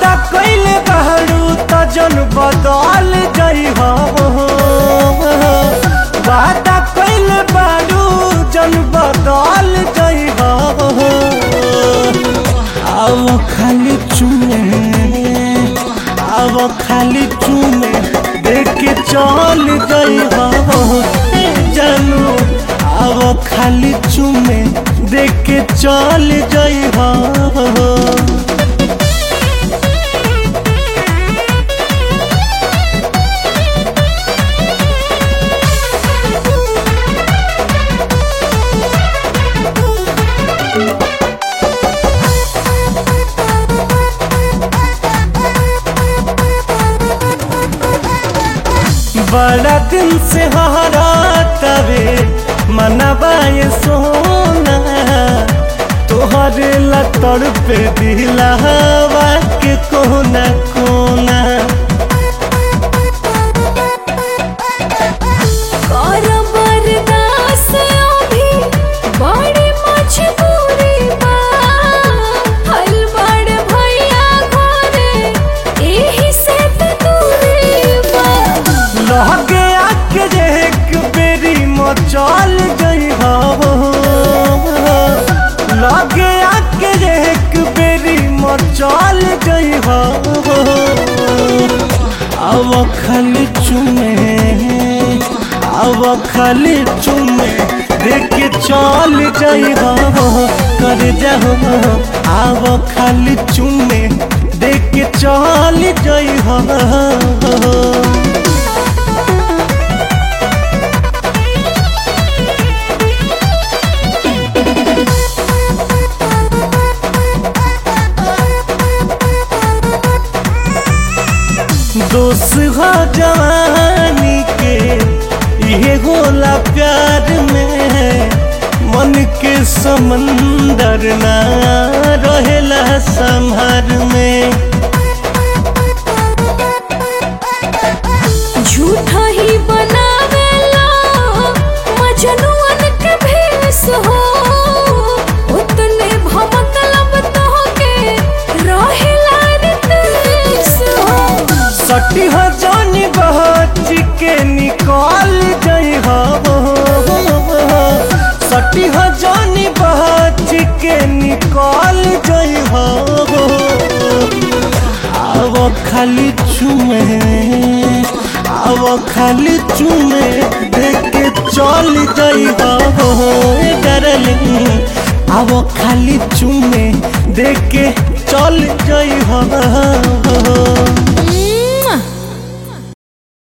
वादा कइले बहरू त जन बदल जाइ हो वादा कइले बहरू जन बदल जाइ हो आओ खाली चुमे आओ खाली चुमे देख के चल जाइ हो जानू आओ खाली चुमे देख के चल जाइ हो बड़ा दिन से हरा तवे मनबाए सोना तोहरे लतड़ पे दिलावा के कोना कोना कर बर्दाश्त अभी बड़ी मजबूरी बा हल बड़ भैया घरे एही से त दूरी बा लहके आके जे एक बेरी मचल गई हो लगे आके जे एक बेरी मचल गई हो अब खाली चुमे अब खाली चुमे देख के चल जाइ हो कर जाओ अब खाली चुमे देख के चल जाइ हो दोस्त हो जवानी के ये होला प्यार में मन के समंदर ना रहेला संहार में झूठा ही बनावेला मजनुअन के भेस हो उतने भमतलब तोहके रहेला रितेश हो सटी हो जानी बहच के निकाल जाइ हो सटी हो जानी बहच के निकाल जाइ हो अब खाली चुमे अब खाली चुमे देख के चल जाइ हो डरलिंग अब खाली चुमे देख के चल जाइ हो